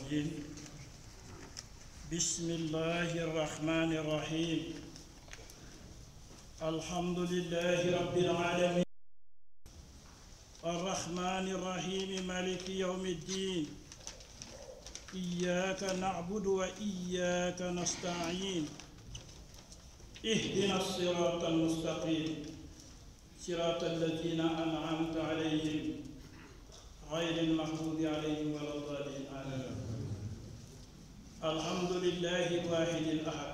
الرجيم بسم الله الرحمن الرحيم الحمد لله رب العالمين الرحمن الرحيم مالك يوم الدين إياك نعبد وإياك نستعين اهدنا الصراط المستقيم صراط الذين أنعمت عليهم غير المغضوب عليهم ولا الضالين آمين الحمد لله الواحد الأحد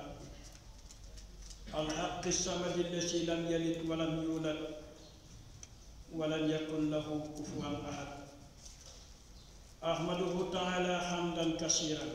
الحق الصمد الذي لم يلد ولم يولد ولم يكن له كفوا أحد أحمده تعالى حمدا كثيرا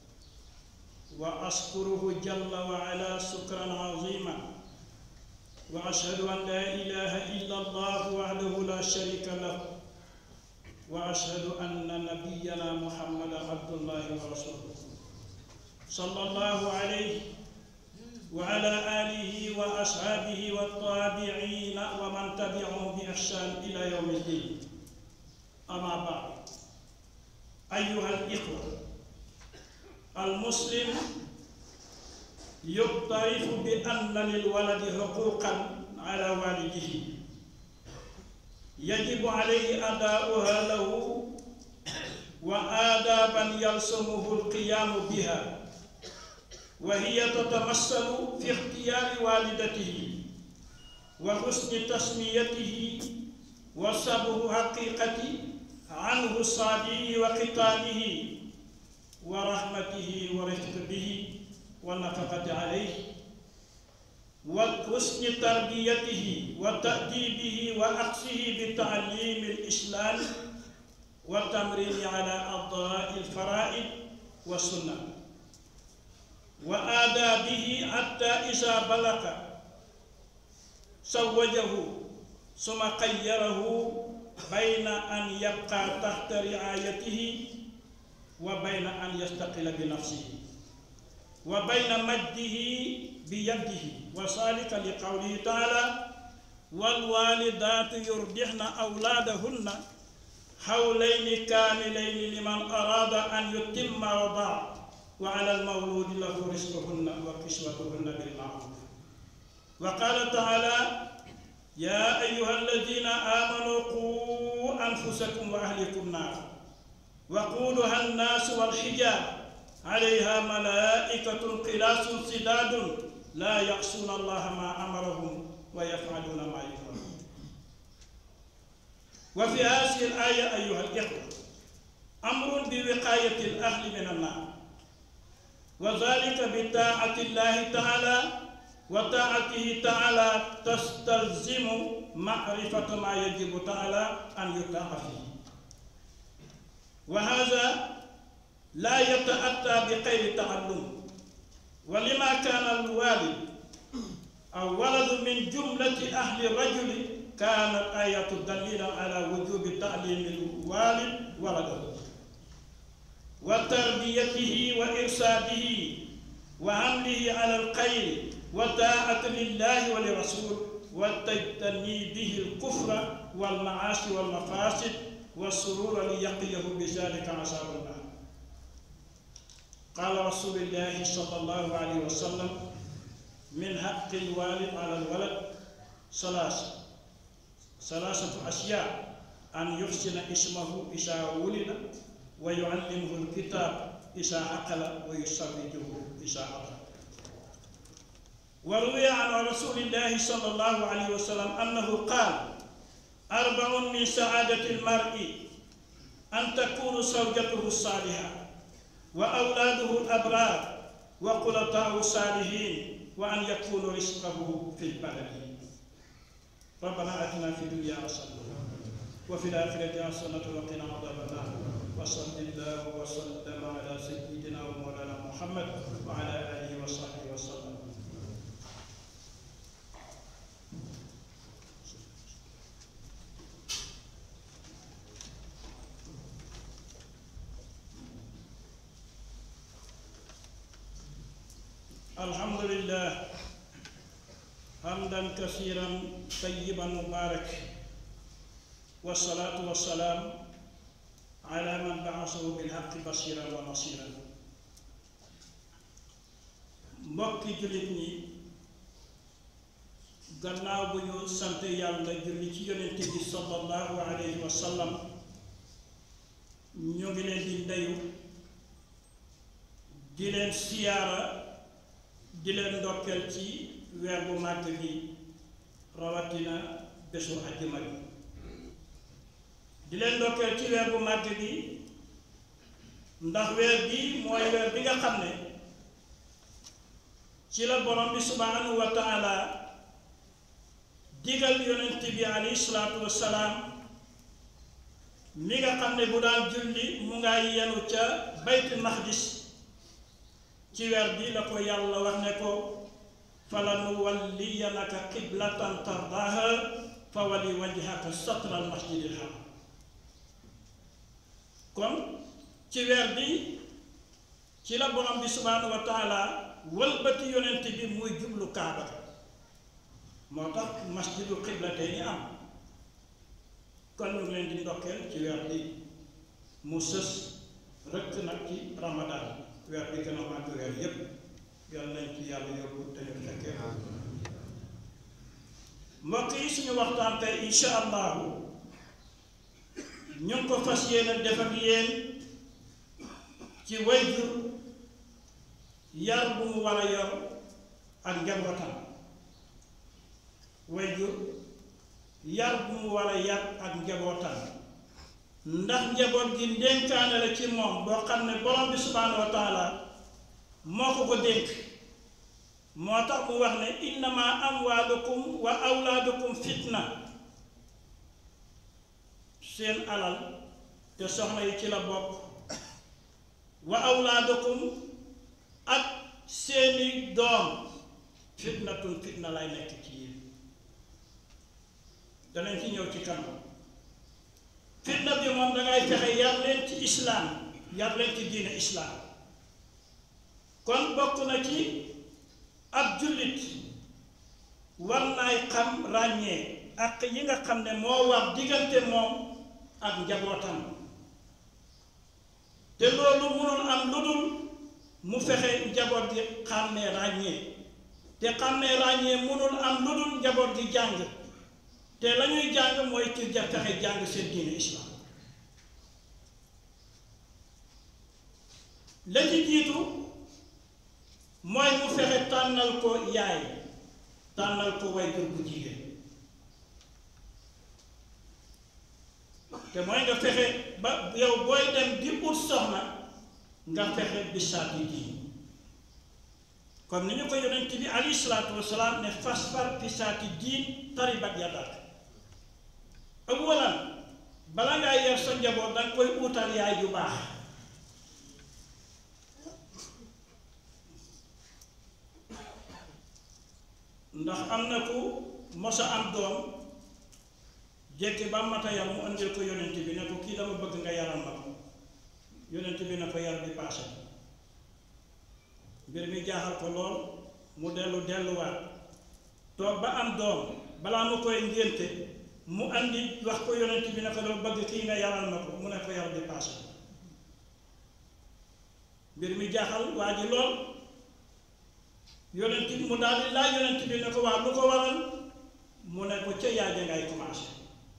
وأشكره جل وعلا شكرا عظيما وأشهد أن لا إله إلا الله وحده لا شريك له وأشهد أن نبينا محمد عبد الله ورسوله صلى الله عليه وعلى آله وأصحابه والتابعين ومن تبعهم بإحسان إلى يوم الدين أما بعد أيها الإخوة المسلم يعترف بأن للولد حقوقا على والده يجب عليه أداؤها له وآدابا يلزمه القيام بها وهي تتمثل في اختيار والدته وحسن تسميته وصبر حقيقة عنه الصادي وقتاله ورحمته ورفق به والنفقة عليه وحسن تربيته وتأديبه وأقصه بتعليم الإسلام والتمرين على أضاء الفرائض والسنة وآدابه حتى إذا بلغ زوجه ثم خيره بين أن يبقى تحت رعايته وبين أن يستقل بنفسه وبين مده بيده وذلك لقوله تعالى والوالدات يرضعن أولادهن حولين كاملين لمن أراد أن يتم رضاعه وعلى المولود له رزقهن وكسوتهن بالمعروف وقال تعالى يا أيها الذين آمنوا قوا أنفسكم وأهلكم نارا وقودها الناس والحجاب عليها ملائكة قلاس سداد لا يعصون الله ما أمرهم ويفعلون ما يؤمرون وفي هذه الآية أيها الإخوة أمر بوقاية الأهل من النار وذلك بطاعة الله تعالى وطاعته تعالى تستلزم معرفة ما يجب تعالى أن يطاع فيه وهذا لا يتأتى بغير تعلم ولما كان الوالد أو ولد من جملة أهل الرجل كانت آية دليلا على وجوب تعليم الوالد ولده وتربيته وإرشاده وعمله على الخير وطاعة لله ولرسوله وتجتنيبه الكفر والمعاصي والمفاسد والسرور ليقيه بذلك عذاب النار قال رسول الله صلى الله عليه وسلم من حق الوالد على الولد ثلاثة ثلاثة أشياء أن يحسن اسمه إذا ولد ويعلمه الكتاب إذا عقل ويسرجه إذا عقل وروي عن رسول الله صلى الله عليه وسلم أنه قال أربع من سعادة المرء أن تكون زوجته الصالحة وأولاده الأبرار وخلطاء الصالحين وأن يكون رزقه في البلد ربنا آتنا في الدنيا حسنة وفي الآخرة حسنة وقنا عذاب النار وصل الله وسلم على سيدنا ومولانا محمد وعلى آله وصحبه وسلم الحمد لله حمدا كثيرا طيبا مبارك والصلاة والسلام ala man baasahu bilhaqi basiran wa nasiran mbokki jullit ñi gannaaw bu ñu sant yàlla julli ci yonente bi sallallahu alayhi wa sallam ñu ngi leen di ndeyu di leen siyaara di leen ndokkeel ci weer bu màgg bi rawatina bésu àjjuma bi di leen ndokkeel ci weer bu màgg bi ndax weer bi mooy weer bi nga xam ne ci la borom bi subhanahu wa taala digal yonent bi alayhi salaatu wassalaam mi nga xam ne bu daan julli mu nga yenu ca baytul maqdis ci weer bi la ko yàlla wax ne ko falanuwalliyanaka qiblatan tardaha fa wali wajhaka satra al masjidil haram kon ci weer bi ci la borom bi subhanahu wa taala wëlbati yonent bi muy jublu kaaba moo tax masjidu qiblatayni am kon ñu ngi leen di ndokkeel ci weer bi mu sës rëkk nag ci ramadan weer bi gën a màgg weer yépp yal nañ ci yàlla yóbbu te ñu fekkee mbokk yi suñu waxtaan tey insha allahu ñu ngi ko fas yéene def ak yéen ci wayjur yar bu mu war a yor ak njabootam wayjur yar bu mu war a yar ak njabootam ndax njaboot gi ndénkaane la ci moom boo xam ne borom bi subhaanahu wa taala moo ko ko dénk moo tax mu wax ne innama amwaalukum wa awlaadukum fitna seen alal te soxna yi ci la bokk wa awlaadukum ak seeni doom fitnatun fitna lay nekk ci yéen danañ ci ñëw ci kanam fitna bi moom dangay fexe yar leen ci islaam yar leen ci diine islaam kon bokk na ci ab jullit war naay xam ràññee ak yi nga xam ne moo war diggante moom ak njabootam te loolu mënul am lu dul mu fexe njaboot gi xàmmee ràññee te xàmmee ràññee mënul am lu dul njaboot gi jàng te la ñuy jàng mooy ci ja fexe jàng seen diine islam la ci jiitu mooy mu fexe tànnal ko yaay tànnal ko wayjur bu jigéen te mooy nga fexe ba yow booy dem di ut soxna nga fexe bisaati diin comme ni ñu ko yonent bi alayhi salaatu wasalaam ne fasfar bisaati diin taribat yadak awalan bala ngaa yar sa njaboot danga koy utal yaay yu baax ndax am na ku mosa am doom jekki ba mata yar mu andil ko yonent bi ne ko kii dama bëgg nga yaral ma ko yonent bi ne ko yar bi paase mbir mi jaaxal ko lool mu dellu delluwaat toog ba am doom balaa mu koy ngénte mu andi wax ko yonent bi ne ko dama bëgg kii nga yaral ma ko mu ne ko yar bi paase mbir mi jaaxal waa ji lool yonent bi mu daal di laaj yonent bi ne ko waa lu ko waral mu ne ko ca yaay ja ngay commencé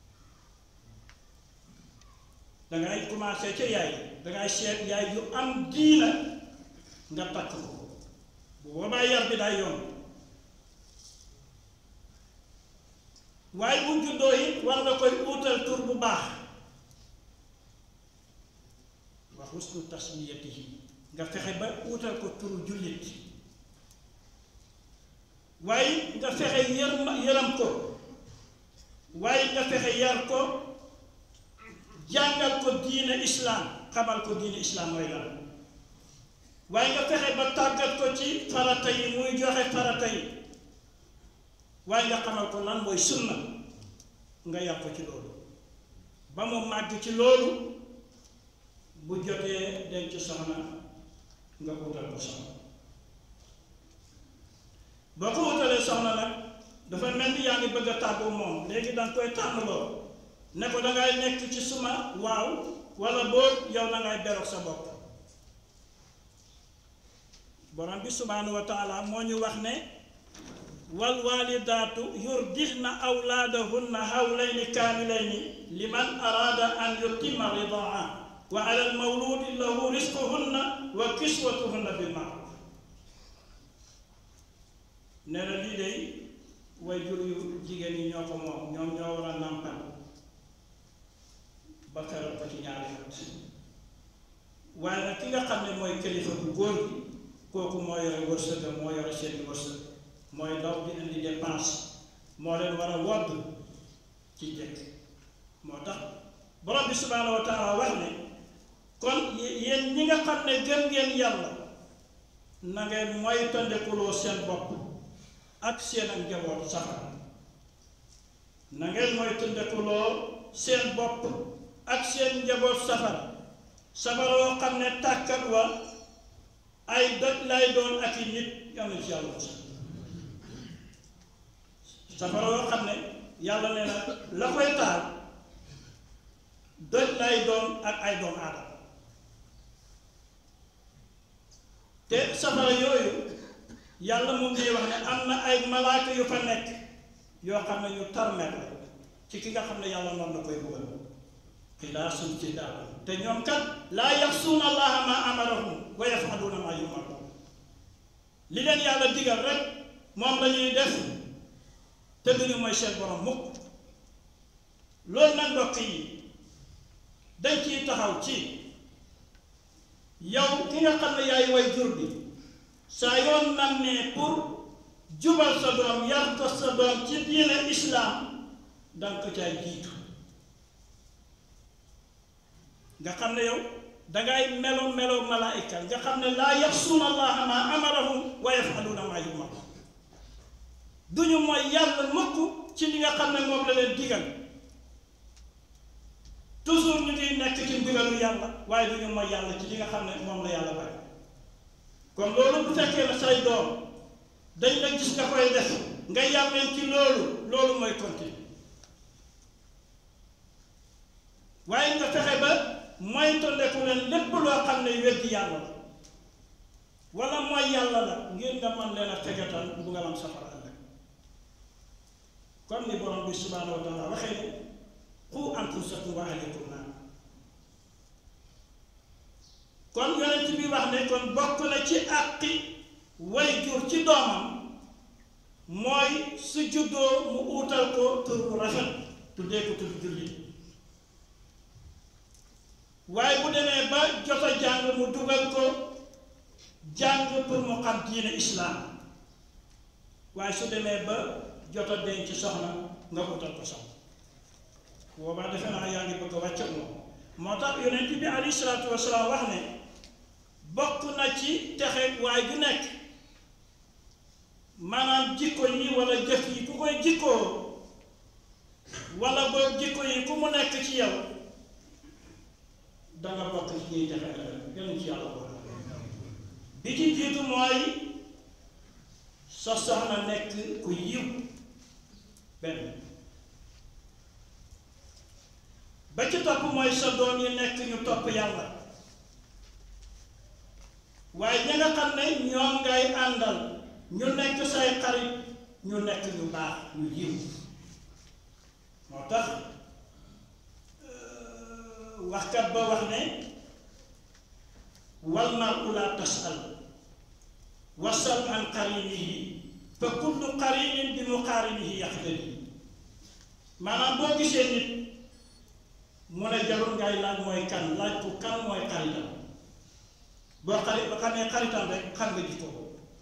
dangay commencé ca yaay dangay seet yaay yu am diina nga takk ko bu boobaa yar bi day yomb waaye bu juddoo it war nga koy uutal tur bu baax wa husnu tasmiyatihi nga fexe ba uutal ko turu jullit waaye nga fexe yar yaram ko waaye nga fexe yar ko jàngal ko diine islaam xamal ko diine islaam mooy lan waaye nga fexe ba tàggat ko ci farata yi muy joxe farata yi waaye nga xamal ko lan mooy sunna nga yar ko ci loolu ba mu màgg ci loolu bu jotee denc soxna nga wutal ko soxna boo ko wutalee soxna nag dafa mel ni yaa ngi bëgg a tàggu moom léegi danga koy tànnaloo ne ko dangay nekk ci suma waaw wala boobu yow na ngay beroog sa bopp borom bi subhaanahu wa taala moo ñu wax ne wal walidaatu yurdixna awlaadahunna hawlayni kaamilayni liman araada an yutima ridaa wa ala almawludi lahu risquhunna wa kiswatuhunna bil maaruf nee na lii day way jur yu jigéen ñi ñoo ko moom ñoom ñoo war a nàmpal ba keroog ko ci ñaari at waaye nag ki nga xam ne mooy kilifa bu góor gi kooku moo yore wërsëga moo yore seeni wërsëg mooy daw di indi dépense moo leen war a wodd ci jëkk moo tax borom bi subhaanahu wa taala wax ne kon yéen ñi nga xam ne gëm ngeen yàlla na ngeen moytandikuloo seen bopp ak seen ak njaboot safara na ngeen moytandikuloo seen bopp ak seen njaboot safara safara woo xam ne tàkkat wa ay doj lay doon ak i nit yàlla ci yàlla safara woo xam ne yàlla nee na la koy taal doj lay doon ak ay doom aadama te safara yooyu yàlla moom ngi wax ne am na ay malaaka yu fa nekk yoo xam ne ñu tarmet la ci ki nga xam ne yàlla noonu la koy bëggal xilaasun ci daal te ñoom kat laa yaxsuuna allaha ma amarahum wa yafaluuna ma yumaruun li leen yàlla digal rek moom la ñuy def te duñu mooy seen borom mukk loolu nag mbokk yi dañ ciy taxaw ci yow ki nga xam ne yaay way jur bi saa yoon nam ne pour jubal sa doom yar ko sa doom ci diine islaam danga ko caay jiitu nga xam ne yow dangay melo melo malaayika nga xam ne laa yaxsuuna allaha ma amarahum wa yafaluuna ma yumar duñu mooy yàlla mukk ci li nga xam ne moom la leen digal toujours ñu ngi nekk ci ndigalu yàlla waaye duñu mooy yàlla ci li nga xam ne moom la yàlla bari kon loolu bu fekkee ne say doom dañ la gis nga koy def nga yar leen ci loolu loolu mooy continuer waaye nga fexe ba moytandiku leen lépp loo xam ne weddi yàlla la wala mooy yàlla la ngir nga mën leen a fegatal mbugalam safara ëllëg comme ni borom bi subhaanahu wa taala waxee ne qu anfusakum wa ahlikum naar kon yonent bi wax ne kon bokk na ci àqi way jur ci doomam mooy su juddoo mu uutal ko tur bu rafet tuddee ko tur jullit waaye bu demee ba jot a jàng mu dugal ko jàng pour mu xam diine islaam waaye su demee ba jot a denc soxna nga utal ko soxna boobaa defe naa yaa ngi bëgg a wàcc moom moo tax yonent bi alayhi salaatu wasalaam wax ne bokk na ci texe waay ju nekk maanaam jikko yi wala jëf yi ku koy jikkoo wala boog jikko yi ku mu nekk ci yow danga bokk ci ñuy texe ëllëg gënu ci yàlla boole bi ci jiitu mooy sa soxna nekk ku yiw benn ba ci topp mooy sa doom yi nekk ñu topp yàlla waaye ña nga xam ne ñoom ngay àndal ñu nekk say xarit ñu nekk ñu baax ñu yiw moo tax waxkat ba wax ne wal mar'u laa tasal wasal an qarinihi fa kullu qarinin bi muqarinihi yaxtadi maanaam boo gisee nit mu ne jarul ngay laaj mooy kan laaj ko kan mooy xaritam boo xarit ba xamee xaritam rek xam nga jikko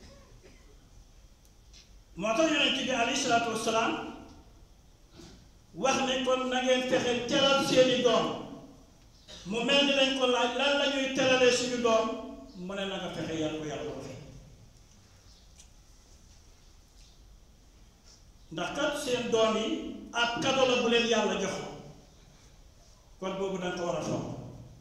moo tax yonent bi alayhi salaatu wasalaam wax ne kon na ngeen fexe teral seeni doom mu mel ni dañ ko laaj lan la ñuy teralee suñu doom mu ne na nga fexe yar ko yar ko waxe ndax kat seen doom yi ab kado la bu leen yàlla jox kon boobu danga ko war a fonk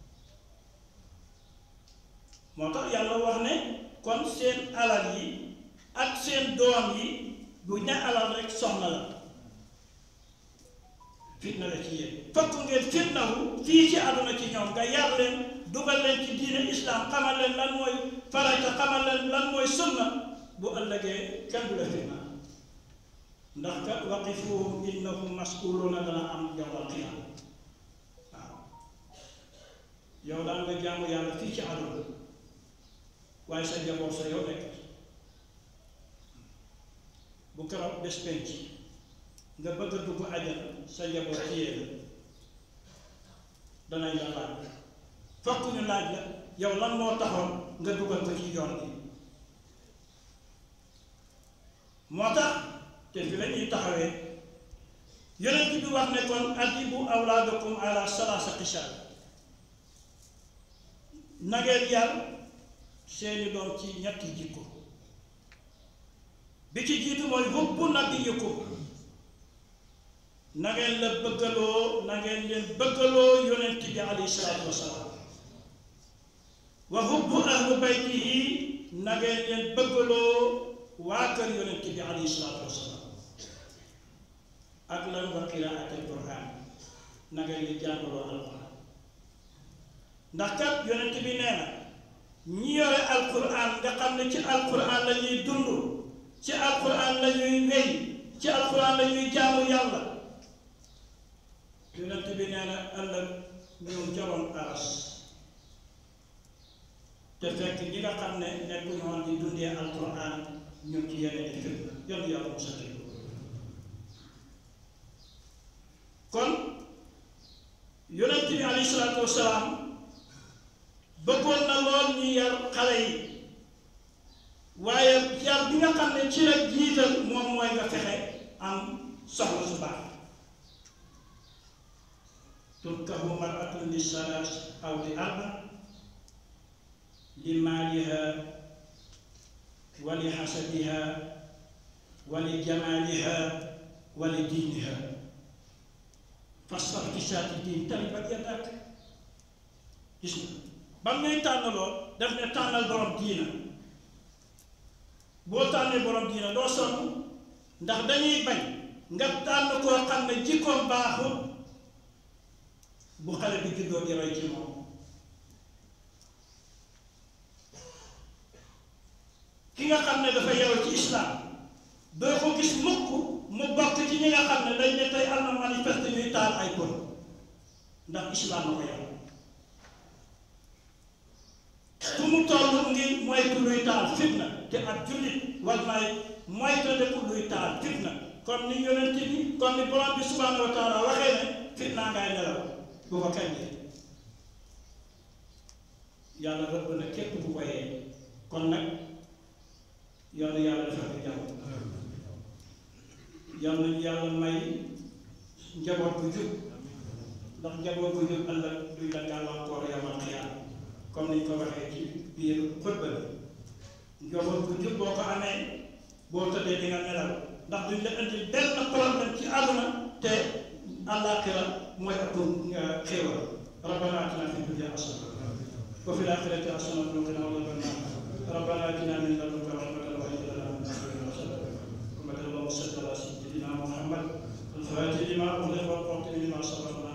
moo tax yàlla wax ne kon seen alal yi ak seen doom yi du ña alal rek soxna la fitna la ci yéen fokk ngeen fitnawu fii ci àdduna ci ñoom nga yar leen dugal leen ci diine islam xamal leen lan mooy farata xamal leen lan mooy sunna bu ëllëgee kenn du la fitna ndax ka waqifuhum innahum mas'uluuna dana am yawmal qiyaama waaw yow daan nga jaamu yàlla fii ci àdduna waaye sa njaboot sa yow nekk bu keroog bés penc nga bëgg a dugg àjjana sa njaboot ci yéen danañ la laaj fokk ñu laaj la yow lan moo taxoon nga dugal ko ci yoon bi moo tax te fi la ñuy taxawee yonent bi wax ne kon adibu awlaadakum ala salaasa xisaal na ngeen yar seeni doom ci ñetti jikko bi ci jiitu mooy hubbu nabiyikum na ngeen la bëggaloo na ngeen leen bëggaloo yonent bi alayhi salaatu wasalaam wa hubbu ahlu baytihi na ngeen leen bëggaloo waa kër yonent bi alayhi salaatu wasalaam ak lan wa qiraat al quran na ngeen leen jàngaloo alquran ndax kat yonent bi nee na ñi yore alquran nga xam ne ci alquran la ñuy dund ci alquran la ñuy wéy ci alquran la ñuy jaamu yàlla yonent bi nee na ëllëg ñoom jaroon aras te fekk ñi nga xam ne nekkuñu woon di dundee alquran ñu ci yeneen i fitna yàlla yàlla mu sati kon yonent bi alayhi salaatu wasalaam bëggoon na lool ñu yar xale yi waaye yar bi nga xam ne ci la jiital moom mooy nga fexe am soxla su baax tunkahu maratun li salaas aw li arba li maaliha wa li xasabiha wa li jamaaliha wa li diiniha fasfar fi saati diin taribat yadak gis nga ba ngay tànnaloo daf ne tànnal borom diina boo tànnee borom diina doo sonn ndax dañuy bañ nga tànn koo xam ne jikkoom baaxul bu xale bi juddoo di roy ci moom ki nga xam ne dafa yeewu ci islam doo ko gis mukk mu bokk ci ñi nga xam ne dañ ne tey am na manifeste ñuy taal ay kon ndax islam la ko yeewu fu mu toll ngi moytu luy taal fitna te ak jullit war naay moytu defu luy taal fitna comme ni yonent bi comme ni borom bi subhanahu wa taala waxee ne fitna ngay nelaw bu ko kañ yàlla rëbb na képp bu ko yee kon nag yàlla yàlla defal ko jàmm yàlla nañu yàlla may njaboot bu jub ndax njaboot bu jub ëllëg duy la gàllankoor yamal xiyaam comme niñ ko waxee ci biir xutba bi njaboot bu jub boo ko amee boo tëddee di nga nelaw ndax duñ la indi benn problème ci àdduna te àllaaxira mooy ëpp nga xéewal rabbana atina fi dunya hasana wa fil akhirati hasanatan wa qina adhaban nar rabbana atina min ladunka rahmatan wa hab lana min amrina rashada اللهم صل على سيدنا محمد الفاتح لما أغلق والقاتل لما سبق